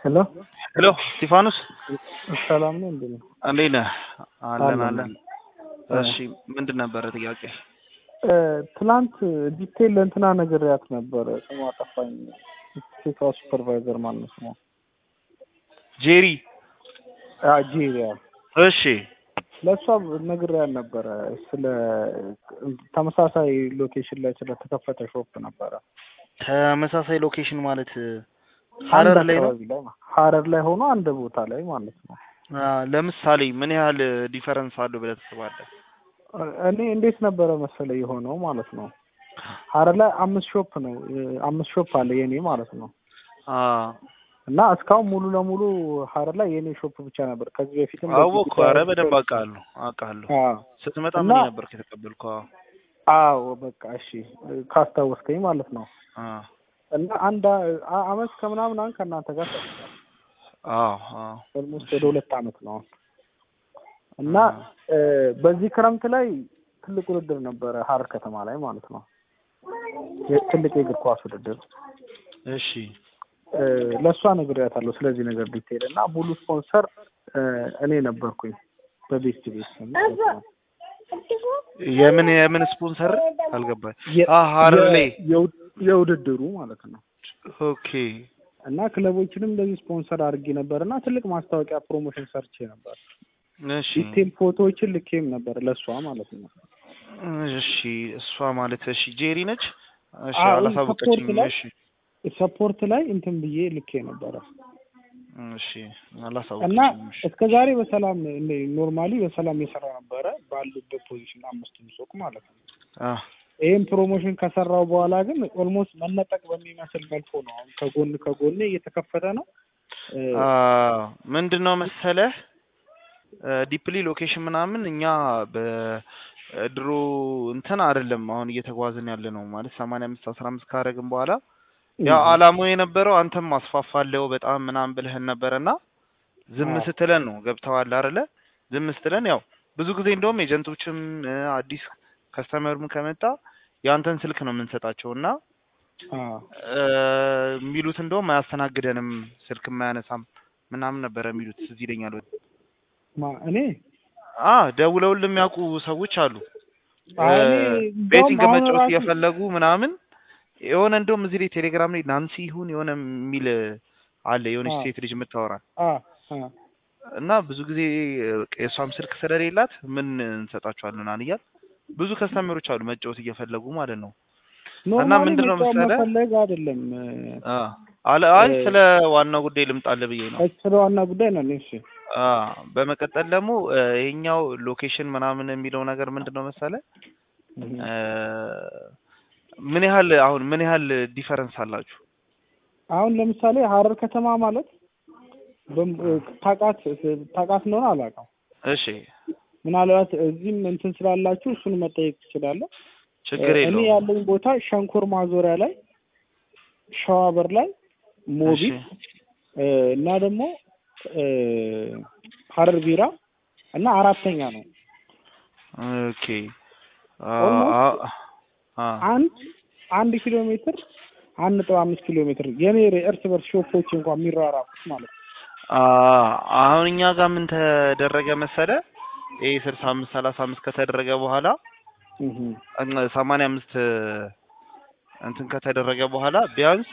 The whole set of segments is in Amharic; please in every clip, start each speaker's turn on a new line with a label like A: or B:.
A: ሄሎ
B: ሄሎ እስጢፋኖስ
A: ሰላም ነው እንዴ?
B: እንዴት ነህ? አለን
A: አለን።
B: አለን። እሺ ምንድን ነበረ ጥያቄ?
A: እ፣ ትናንት ዲቴል ለእንትና ነግሬያት ነበረ። ስሟ ጠፋኝ። ሴቷ ሱፐርቫይዘር ማለት ነው ስሟ
B: ጄሪ።
A: አ፣ ጄሪያ
B: እሺ
A: ለእሷ ነግሬያት ነበረ። ስለ ተመሳሳይ ሎኬሽን ላይ ስለተከፈተ ሾፕ ነበረ
B: ተመሳሳይ ሎኬሽን ማለት
A: አንድ
B: ሀረር ላይ ነው።
A: አካባቢ ላይ ማ- ሀረር ላይ ሆኖ አንድ ቦታ ላይ ማለት ነው።
B: አ፣ ለምሳሌ ምን ያህል ዲፈረንስ አለው ብለህ ታስባለህ?
A: እኔ እንዴት ነበረ መሰለ የሆነው ማለት ነው። ሀረር ላይ አምስት ሾፕ ነው እ፣ አምስት ሾፕ አለ የኔ ማለት ነው።
B: አ
A: እና እስካሁን ሙሉ ለሙሉ ሀረር ላይ የኔ ሾፕ ብቻ ነበር። ከዚህ በፊትም
B: አወቅኩ። ኧረ በደንብ አውቃለሁ አውቃለሁ።
A: አዎ
B: ስትመጣ
A: እና-
B: ምን ነበር የተቀበልከው?
A: አዎ በቃ እሺ ካስታወስከኝ ማለት ነው።
B: አ
A: እና አንድ አ- አመት ከምናምን አሁን ከእናንተ ጋር ሰርቻለሁ።
B: አዎ አዎ
A: ኦልሞስት ወደ ሁለት አመት ነው አሁን። እና እ፣ በዚህ ክረምት ላይ ትልቅ ውድድር ነበረ ሀረር ከተማ ላይ ማለት ነው። የ- ትልቅ የእግር ኳስ ውድድር
B: እሺ
A: እ፣ ለእሷ ነግሬያታለሁ ስለዚህ ነገር ዲቴል እና ሙሉ ስፖንሰር እ፣ እኔ ነበርኩኝ በቤስት ቤት ስም ማለት ነው።
B: የምን የምን ስፖንሰር አልገባኝ።
A: የ-
B: አ ሀረር ላይ
A: የ- የውድ- የውድድሩ ማለት ነው።
B: ኦኬ
A: እና ክለቦችንም እንደዚህ ስፖንሰር አድርጌ ነበር እና ትልቅ ማስታወቂያ ፕሮሞሽን ሰርቼ ነበር።
B: እሺ
A: ዲቴል ፎቶዎችን ልኬም ነበር ለእሷ ማለት ነው።
B: እሺ እሷ ማለት እሺ ጄሪ ነች። እሺ
A: አዎ፣
B: አላሳወቀችኝም።
A: ሰፖርት ላይ-
B: እሺ
A: ሰፖርት ላይ እንትን ብዬ ልኬ ነበረ
B: እሺ
A: እና
B: አላሳወቀችኝም። እሺ
A: እስከ ዛሬ በሰላም ኖርማሊ በሰላም የሰራ ነበረ ባሉበት ፖዚሽን አምስቱም ሱቅ ማለት ነው።
B: አ
A: ይህም ፕሮሞሽን ከሰራው በኋላ ግን ኦልሞስት መነጠቅ በሚመስል መልኩ ነው አሁን ከጎን ከጎን እየተከፈተ ነው። እ፣
B: አ ምንድን ነው መሰለህ ዲፕሊ ሎኬሽን ምናምን እኛ በድሮ እንትን አይደለም አሁን እየተጓዝን ያለ ነው ማለት ሰማንያ አምስት አስራ አምስት ካረግን በኋላ ያው አላማው የነበረው አንተም አስፋፋለው በጣም ምናምን ብልህን ነበረና ዝም
A: አዎ።
B: ስትለን ነው ገብተዋል አይደለ? ዝም ስትለን ያው ብዙ ጊዜ እንደውም ኤጀንቶችም እ፣ አዲስ ከስተመርም ከመጣ የአንተን ስልክ ነው የምንሰጣቸው እና
A: አ፣
B: እ፣ የሚሉት እንደውም አያስተናግደንም ስልክ የማያነሳም ምናምን ነበረ የሚሉት እዚህ ይለኛል።
A: ማ እኔ
B: አ ደውለውልን የሚያውቁ ሰዎች አሉ።
A: አይ፣ እኔ
B: እ፣
A: እንደውም
B: ቤቲንግ
A: አሁን
B: መጫወት
A: ራሱ-
B: እየፈለጉ ምናምን የሆነ እንደውም እዚህ ላይ ቴሌግራም ላይ ናንሲ ይሁን የሆነ የሚል አለ የሆነች
A: አዎ።
B: ሴት ልጅ የምታወራ
A: አ፣ አ፣
B: እና ብዙ ጊዜ እ፣ የእሷም ስልክ ስለሌላት ምን እንሰጣቸዋለን አንያል ብዙ ከስተመሮች አሉ መጫወት እየፈለጉ ማለት ነው።
A: ኖርማሊ
B: ምንድን ነው
A: መጫወት
B: መሰለህ?
A: መፈለግ አይደለም እ፣
B: አ አለ አይ
A: እ፣
B: ስለ ዋናው ጉዳይ ልምጣልህ ብዬ ነው።
A: ስለ ዋና ጉዳይ ነው። እሺ
B: አ በመቀጠል ደግሞ እ፣ ይሄኛው ሎኬሽን ምናምን የሚለው ነገር ምንድን ነው መሰለህ እ፣ ምን ያህል አሁን ምን ያህል ዲፈረንስ አላችሁ?
A: አሁን ለምሳሌ ሀረር ከተማ ማለት በም- እ፣ ታውቃት ታውቃት እንደሆነ አላውቅም።
B: እሺ
A: ምናልባት እዚህም እንትን ስላላችሁ እሱን መጠየቅ ትችላለህ።
B: ችግር
A: እ፣ እኔ
B: የለውም።
A: ያለኝ ቦታ ሸንኮር ማዞሪያ ላይ፣ ሸዋበር ላይ፣ ሞቢል
B: እሺ
A: እ፣ እና ደግሞ እ፣ ሀረር ቢራ እና አራተኛ ነው
B: ኦኬ አ
A: Almost
B: አ አ
A: አንድ አንድ ኪሎ ሜትር አንድ ነጥብ አምስት ኪሎ ሜትር የኔ እርስ በርስ ሾፖች እንኳን የሚራራቁት ማለት ነው።
B: አ አሁን እኛ ጋር ምን ተደረገ መሰለ ይሄ ስልሳ አምስት ሰላሳ አምስት ከተደረገ በኋላ
A: እህ
B: ሰማንያ አምስት እንትን ከተደረገ በኋላ ቢያንስ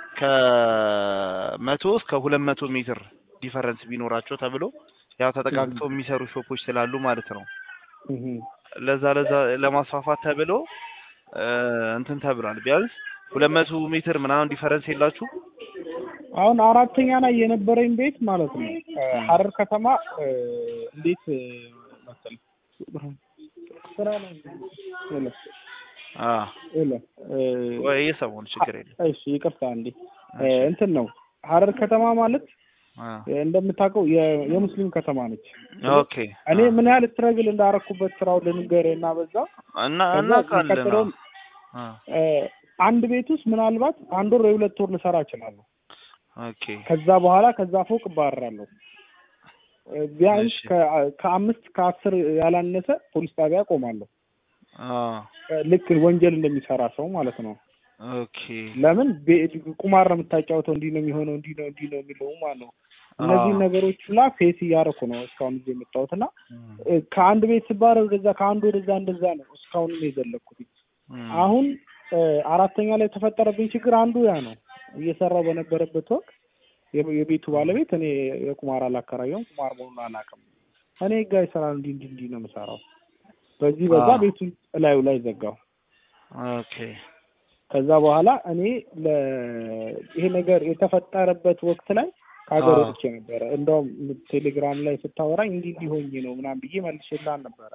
B: ከመቶ እስከ ሁለት መቶ ሜትር ዲፈረንስ ቢኖራቸው ተብሎ ያው ተጠቃቅተው የሚሰሩ ሾፖች ስላሉ ማለት ነው።
A: እህ
B: ለዛ ለዛ ለማስፋፋት ተብሎ እ፣ እንትን ተብሏል። ቢያንስ ሁለት መቶ ሜትር ምናምን ዲፈረንስ የላችሁ
A: አሁን አራተኛ ላይ የነበረኝ ቤት ማለት ነው እ፣ ሀረር ከተማ እ፣ እንዴት እ፣ መሰለህ ስራ ላይ የለ
B: አ
A: የለ እ፣
B: ወይ የሰሞኑ ችግር የለም።
A: እሺ ይቅርታ እንዴ እ፣ እንትን ነው ሀረር ከተማ ማለት
B: አ
A: እ፣ እንደምታውቀው የ- የሙስሊም ከተማ ነች።
B: ኦኬ
A: እኔ ምን ያህል ስትረግል እንዳረኩበት ስራው ልንገርህ እና በዛ
B: እና
A: ከዛ
B: እናውቃለን።
A: የሚቀጥለውን
B: አ
A: እ፣ አንድ ቤት ውስጥ ምናልባት አንድ ወር ወይ ሁለት ወር ልሰራ እችላለሁ።
B: ኦኬ
A: ከዛ በኋላ ከዛ ፎቅ እባረራለሁ። እ፣ ቢያንስ
B: እሺ።
A: ከ- ከአምስት ከአስር ያላነሰ ፖሊስ ጣቢያ ቆማለሁ።
B: አ
A: እ፣ ልክ ወንጀል እንደሚሰራ ሰው ማለት ነው።
B: ኦኬ
A: ለምን ቤ- ቁማር ነው የምታጫወተው፣ እንዲህ ነው የሚሆነው፣ እንዲህ ነው እንዲህ ነው የሚለው ማለት ነው። እነዚህ
B: አዎ።
A: ነገሮች ላ ፌስ እያደረኩ ነው እስካሁን ጊዜ የመጣሁት እና
B: እም፣
A: እ፣ ከአንድ ቤት ስባረ ወደዛ ከአንድ ወደዛ እንደዛ ነው እስካሁን የዘለኩት።
B: እም፣
A: አሁን እ፣ አራተኛ ላይ የተፈጠረብኝ ችግር አንዱ ያ ነው። እየሰራው በነበረበት ወቅት የ- የቤቱ ባለቤት እኔ የቁማር አላከራየውም፣ ቁማር መሆኑን አላውቅም። እኔ ጋ ይሰራል እንዲህ እንዲህ እንዲህ ነው የምሰራው። በዚህ በዛ
B: አዎ።
A: ቤቱን እላዩ ላይ ዘጋው።
B: ኦኬ
A: ከዛ በኋላ እኔ ለ ይሄ ነገር የተፈጠረበት ወቅት ላይ ከሀገር
B: አዎ።
A: ወጥቼ ነበረ። እንደውም ቴሌግራም ላይ ስታወራኝ እንዲህ እንዲህ ሆኜ ነው ምናምን ብዬ መልሼልሃል ነበረ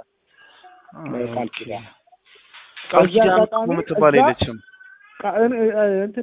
A: ቃል ኪዳን
B: ቃል
A: በዚህ
B: ኪዳን
A: አጋጣሚ
B: እኮ የምትባል
A: እዛ-
B: የለችም።
A: ቃ- እን- እ- እንትን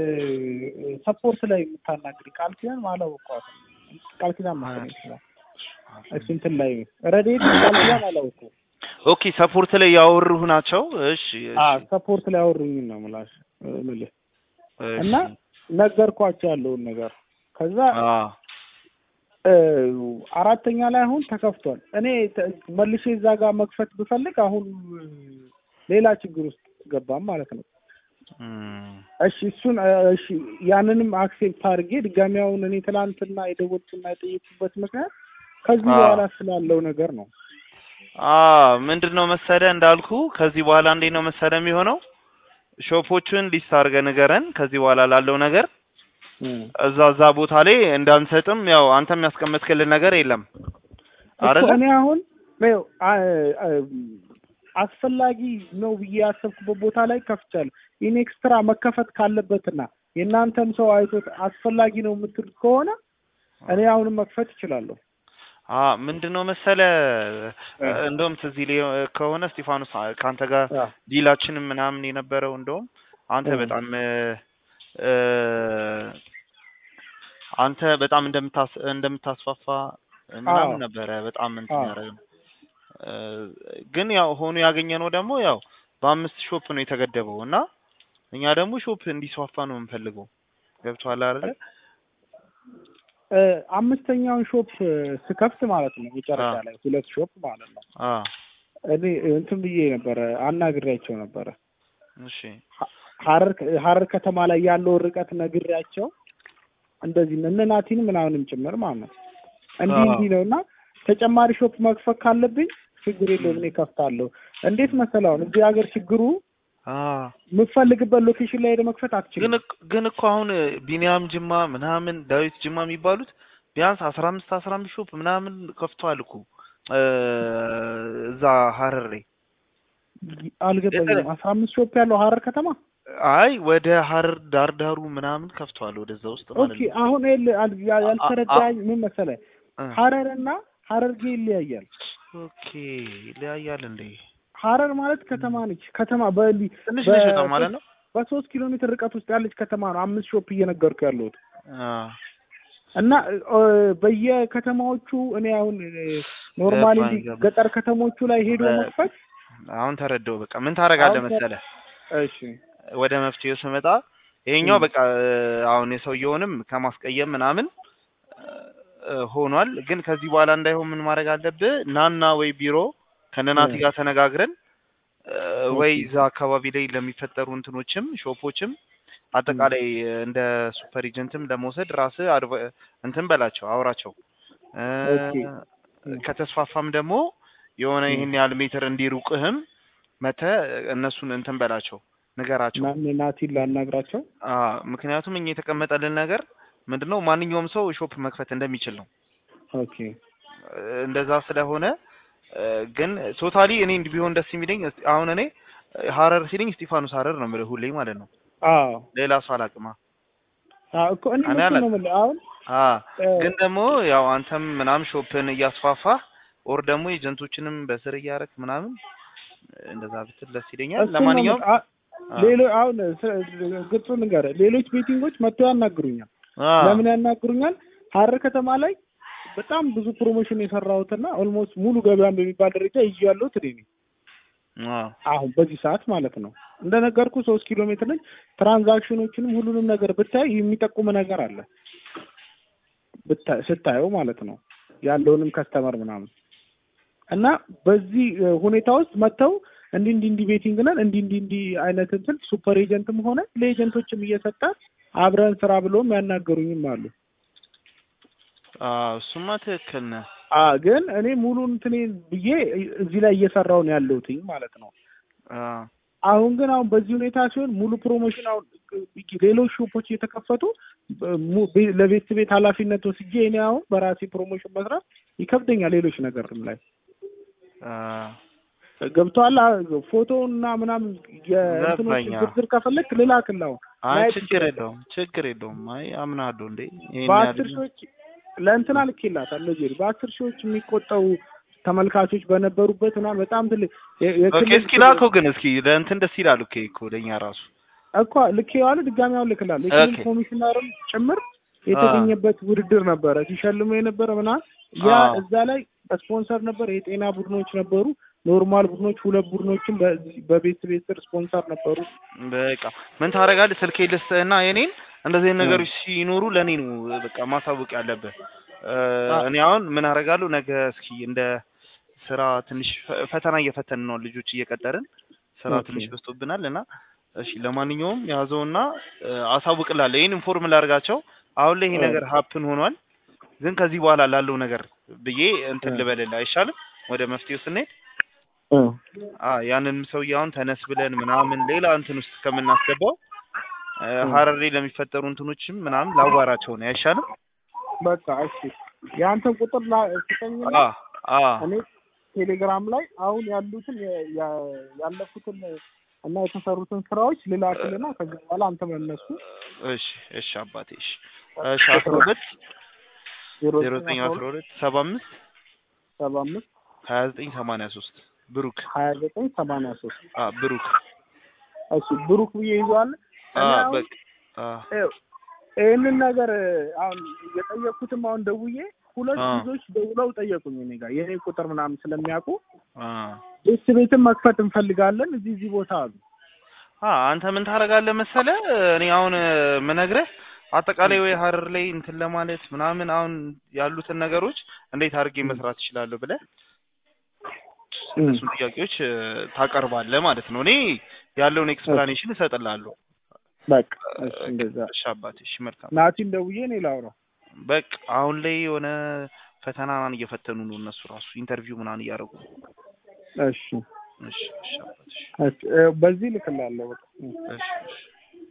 A: ሰፖርት ላይ የምታናግሪ ቃል ኪዳን አላወኳትም። ቃል ኪዳን መሰለኝ ይችላል እሱ እንትን ላይ ረዴት ቃል ኪዳን አላወኩም።
B: ኦኬ ሰፖርት ላይ ያወሩህ ናቸው። እሺ እሺ፣
A: አዎ ሰፖርት ላይ አወሩኝ ነው የምላሽ የምልህ
B: እሺ።
A: እና ነገርኳቸው ያለውን ነገር ከዛ
B: አዎ
A: እ፣ አራተኛ ላይ አሁን ተከፍቷል። እኔ ተ- መልሼ እዛ ጋር መክፈት ብፈልግ አሁን እ፣ ሌላ ችግር ውስጥ ገባም ማለት ነው።
B: እም፣
A: እሺ እሱን እ፣ እሺ ያንንም አክሴፕት አድርጌ ድጋሚ አሁን እኔ ትናንትና የደወልኩና የጠየኩበት ምክንያት ከዚህ
B: አዎ።
A: በኋላ ስላለው ነገር ነው።
B: አዎ ምንድን ነው መሰለህ እንዳልኩ ከዚህ በኋላ እንዴት ነው መሰለህ የሚሆነው ሾፖቹን ሊስት አድርገህ ንገረን። ከዚህ በኋላ ላለው ነገር እዛ እዛ ቦታ ላይ እንዳንሰጥም ያው አንተም ያስቀመጥክልን ነገር የለም
A: እኮ
B: አይደለ?
A: እኔ አሁን ይኸው አ- አ- አስፈላጊ ነው ብዬ ያሰብኩበት ቦታ ላይ ከፍቻለሁ። ኢን ኤክስትራ መከፈት ካለበትና የእናንተም ሰው አይቶት አስፈላጊ ነው የምትል ከሆነ እኔ አሁንም መክፈት እችላለሁ።
B: አ ምንድን ነው መሰለ እንደውም ትዝ ይልህ ከሆነ እስጢፋኖስ አ- ከአንተ ጋር
A: አ፣
B: ዲላችንም ምናምን የነበረው እንደውም አንተ
A: እ።
B: በጣም እ፣ እ፣ አንተ በጣም እንደምታስ እንደምታስፋፋ ምናምን
A: አዎ።
B: ነበረ በጣም እንትን
A: አዎ።
B: ያደረግነው እ፣ ግን ያው ሆኖ ያገኘነው ደግሞ ያው በአምስት ሾፕ ነው የተገደበው እና እኛ ደግሞ ሾፕ እንዲስፋፋ ነው የምንፈልገው ገብቶሃል አይደለ?
A: እ፣ አምስተኛውን ሾፕ ስከፍት ማለት ነው መጨረሻ
B: አ።
A: ላይ ሁለት ሾፕ ማለት ነው
B: አ
A: እኔ እንትን ብዬ ነበረ አናግሬያቸው ነበረ
B: እሺ
A: ሀረር ሀረር ከተማ ላይ ያለውን ርቀት ነግሬያቸው እንደዚህ እነ ናቲን ምናምንም ጭምር ማለት ነው እንዲህ
B: አዎ።
A: እንዲህ ነው እና ተጨማሪ ሾፕ መክፈት ካለብኝ ችግር የለውም እኔ ከፍታለሁ። እንዴት መሰለህ አሁን እዚህ ሀገር ችግሩ
B: አ
A: የምትፈልግበት ሎኬሽን ላይ ሄደ መክፈት
B: ግን
A: አትችልም።
B: እኮ- ግን እኮ አሁን ቢኒያም ጅማ ምናምን ዳዊት ጅማ የሚባሉት ቢያንስ አስራ አምስት አስራ አምስት ሾፕ ምናምን ከፍተዋል እኮ እ፣ እዛ ሀረር ላይ
A: አልገባኝም። አስራ አምስት ሾፕ ያለው ሀረር ከተማ
B: አይ ወደ ሀረር ዳር ዳሩ ምናምን ከፍተዋል ወደዛ ውስጥ ማለት
A: ኦኬ።
B: ነው።
A: አሁን ይኸውልህ አል- ያ- ያልተረዳኝ ምን መሰለህ
B: እ፣
A: ሀረርና ሀረርጌ ይለያያል።
B: ኦኬ ይለያያል እንዴ?
A: ሀረር ማለት ከተማ ነች። ከተማ በሊ
B: ትንሽ
A: በ-
B: ነች በጣም ማለት ነው።
A: በሶስት ኪሎ ሜትር ርቀት ውስጥ ያለች ከተማ ነው። አምስት ሾፕ እየነገርኩ ያለሁት
B: አ፣
A: እና እ፣ በየከተማዎቹ እኔ አሁን ኖርማሊ
B: ገባኝ፣ ገባኝ።
A: ገጠር ከተሞቹ ላይ ሄዶ
B: በ-
A: መክፈት
B: አሁን ተረዳው። በቃ ምን ታደርጋለህ
A: አሁን
B: መሰለህ
A: እሺ
B: ወደ መፍትሄው ስመጣ ይሄኛው
A: ም።
B: በቃ እ፣ አሁን የሰውየውንም ከማስቀየም ምናምን እ፣ ሆኗል። ግን ከዚህ በኋላ እንዳይሆን ምን ማድረግ አለብህ? ናና ወይ ቢሮ ከነናቲ
A: እ።
B: ጋር ተነጋግረን እ፣ ወይ
A: ኦኬ።
B: እዛ አካባቢ ላይ ለሚፈጠሩ እንትኖችም ሾፖችም አጠቃላይ እንደ ሱፐር ኤጀንትም ለመውሰድ ራስህ አድቫ- እንትን በላቸው አውራቸው እ፣
A: ኦኬ። እ።
B: ከተስፋፋም ደግሞ የሆነ
A: እ።
B: ይህን ያህል ሜትር እንዲሩቅህም መተህ እነሱን እንትን በላቸው ንገራቸው።
A: ማን ናቲን ላናግራቸው?
B: አ ምክንያቱም እኛ የተቀመጠልን ነገር ምንድነው ማንኛውም ሰው ሾፕ መክፈት እንደሚችል ነው።
A: ኦኬ
B: እ፣ እንደዛ ስለሆነ እ፣ ግን ቶታሊ እኔ እንዲህ ቢሆን ደስ የሚለኝ እስቲ- አሁን እኔ እ፣ ሀረር ሲለኝ እስጢፋኖስ ሀረር ነው የምልህ ሁሌ ማለት ነው።
A: አዎ
B: ሌላ ሰው አላውቅማ።
A: አዎ እኮ እኔ
B: እኔ
A: እሱን
B: አላውቅም።
A: ነው የምልህ አሁን
B: አ
A: እ፣
B: ግን ደግሞ ያው አንተም ምናምን ሾፕን እያስፋፋህ ኦር ደግሞ ኤጀንቶችንም በስር እያደረክ ምናምን እ፣ እንደዛ ብትል ደስ ይለኛል።
A: እሱን ነው
B: ለማንኛውም
A: የምልህ። አ-
B: አ፣
A: ሌሎ አሁን ስ- ግልጹን ንገረህ፣ ሌሎች ቤቲንጎች መጥተው ያናግሩኛል።
B: አ፣
A: ለምን ያናግሩኛል? ሀረር ከተማ ላይ በጣም ብዙ ፕሮሞሽን የሰራሁትና ኦልሞስት ሙሉ ገበያን በሚባል ደረጃ ይዤ ያለሁት እኔ ነኝ።
B: አ፣
A: አሁን በዚህ ሰዓት ማለት ነው። እንደነገርኩ ሶስት ኪሎ ሜትር ነች። ትራንዛክሽኖችንም ሁሉንም ነገር ብታይ የሚጠቁም ነገር አለ ብታ- ስታየው ማለት ነው ያለውንም ከስተመር ምናምን እና በዚህ እ፣ ሁኔታ ውስጥ መጥተው እንዲህ እንዲህ እንዲህ ቤቲንግ ነን እንዲህ እንዲህ እንዲህ አይነት እንትን ሱፐር ኤጀንትም ሆነ ለኤጀንቶችም እየሰጠ አብረን ስራ ብሎም ያናገሩኝም አሉ።
B: አዎ እሱማ ትክክል ነህ።
A: አ ግን እኔ ሙሉ እንትኔ ብዬ እዚህ ላይ እየሰራው ነው ያለሁትኝ ማለት ነው።
B: አዎ
A: አሁን ግን አሁን በዚህ ሁኔታ ሲሆን ሙሉ ፕሮሞሽን አሁን ሌሎች ሾፖች እየተከፈቱ mu- ቤ- ለቤት ቤት ኃላፊነት ወስጄ እኔ አሁን በራሴ ፕሮሞሽን መስራት ይከብደኛል። ሌሎች ነገርም ላይ
B: አዎ
A: ገብቶሃል። ፎቶ እና ምናምን የእንትኖች
B: ገባኝ።
A: ዝርዝር ከፈለክ ልላክልህ አሁን
B: አይ
A: ማየት
B: ችግር
A: ትችላለህ።
B: የለውም ችግር የለውም። አይ አምናለሁ እንዴ ይሄን
A: በአስር
B: ያህል
A: ሺዎች ለእንትና ልኬላታለሁ ጄሪ በአስር ሺዎች የሚቆጠሩ ተመልካቾች በነበሩበት እና በጣም ትልቅ የ-
B: ኦኬ
A: የክልል
B: እስኪ ላከው ግን እስኪ ለእንትን ደስ ይላል እኮ እኮ ለእኛ ራሱ
A: እኮ ልኬዋለሁ። ድጋሚ አሁን ልክላለሁ። የክልል
B: ኦኬ።
A: ኮሚሽነርም ጭምር የተገኘበት ውድድር ነበረ ሲሸልሙ የነበረ ምናምን ያ
B: አዎ።
A: እዛ ላይ ስፖንሰር ነበር። የጤና ቡድኖች ነበሩ፣ ኖርማል ቡድኖች፣ ሁለት ቡድኖችም በዚህ በቤት ቤት ስር ስፖንሰር ነበሩ።
B: በቃ ምን ታደርጋለህ? ስልኬ ልስጥህና የኔን እንደዚህ አይነት ነገሮች ሲኖሩ ለእኔ ነው በቃ ማሳወቅ ያለብህ። እ፣
A: አ-
B: እኔ አሁን ምን አደርጋለሁ ነገ እስኪ እንደ ስራ ትንሽ ፈ- ፈተና እየፈተን ነው ልጆች እየቀጠርን ስራ
A: ኦኬ።
B: ትንሽ በዝቶብናል እና እሺ ለማንኛውም ያዘውና እ፣ አሳውቅላለሁ። ይህን ኢንፎርም ላድርጋቸው። አሁን ላይ ይሄ
A: እ።
B: ነገር ሀፕን ሆኗል፣ ግን ከዚህ በኋላ ላለው ነገር ብዬ እንትን
A: እ።
B: ልበልልህ አይሻልም? ወደ መፍትሄው ስንሄድ
A: እ።
B: አ ያንን ሰውዬ አሁን ተነስ ብለን ምናምን ሌላ እንትን ውስጥ ከምናስገባው እ፣
A: እ።
B: ሀረር ላይ ለሚፈጠሩ እንትኖችም ምናምን ላዋራቸው ነው አይሻልም?
A: በቃ እሺ፣ የአንተን ቁጥር ላ- ስጠኝና
B: አ አ
A: እኔ ቴሌግራም ላይ አሁን ያሉትን የ- ያ- ያለፉትን እና የተሰሩትን ስራዎች ልላክልና ከዚህ በኋላ አንተ መነሱ
B: እሺ እሺ አባቴ እሺ እሺ አስራ ሁለት
A: ዜሮ
B: ዜሮ ዘጠኝ አስራ ሁለት ሰባ አምስት
A: ሰባ አምስት
B: ሀያ ዘጠኝ ሰማንያ ሶስት ብሩክ
A: ሀያ ዘጠኝ ሰማንያ ሶስት
B: አ ብሩክ
A: እሺ ብሩክ ብዬ ይዟል።
B: አ
A: እኔ አሁን
B: በቃ አ
A: ይኸው ይህንን ነገር አሁን የጠየኩትም አሁን ደውዬ ሁለት
B: አ
A: ልጆች ደውለው ጠየቁኝ እኔ ጋር የኔ ቁጥር ምናምን ስለሚያውቁ
B: አ
A: ቤት ቤትን መክፈት እንፈልጋለን እዚህ እዚህ ቦታ አሉ።
B: አ አንተ ምን ታደርጋለህ መሰለህ? እኔ አሁን ምነግርህ አጠቃላይ ወይ ሀረር ላይ እንትን ለማለት ምናምን አሁን ያሉትን ነገሮች እንዴት አድርጌ መስራት እችላለሁ ብለህ እነሱን ጥያቄዎች እ፣ ታቀርባለህ ማለት ነው። እኔ ያለውን ኤክስፕላኔሽን እሰጥልሃለሁ።
A: በቃ እሺ እንደዛ
B: እሺ አባቴ፣ እሺ መልካም።
A: ናቲን ደውዬ እኔ ላውራው።
B: በቃ አሁን ላይ የሆነ ፈተና ምናምን እየፈተኑ ነው እነሱ ራሱ ኢንተርቪው ምናምን እያደረጉ ነው።
A: እሺ
B: እሺ እሺ አባቴ፣ እሺ
A: እሺ እ፣ በዚህ ልክላለሁ በቃ
B: እሺ እሺ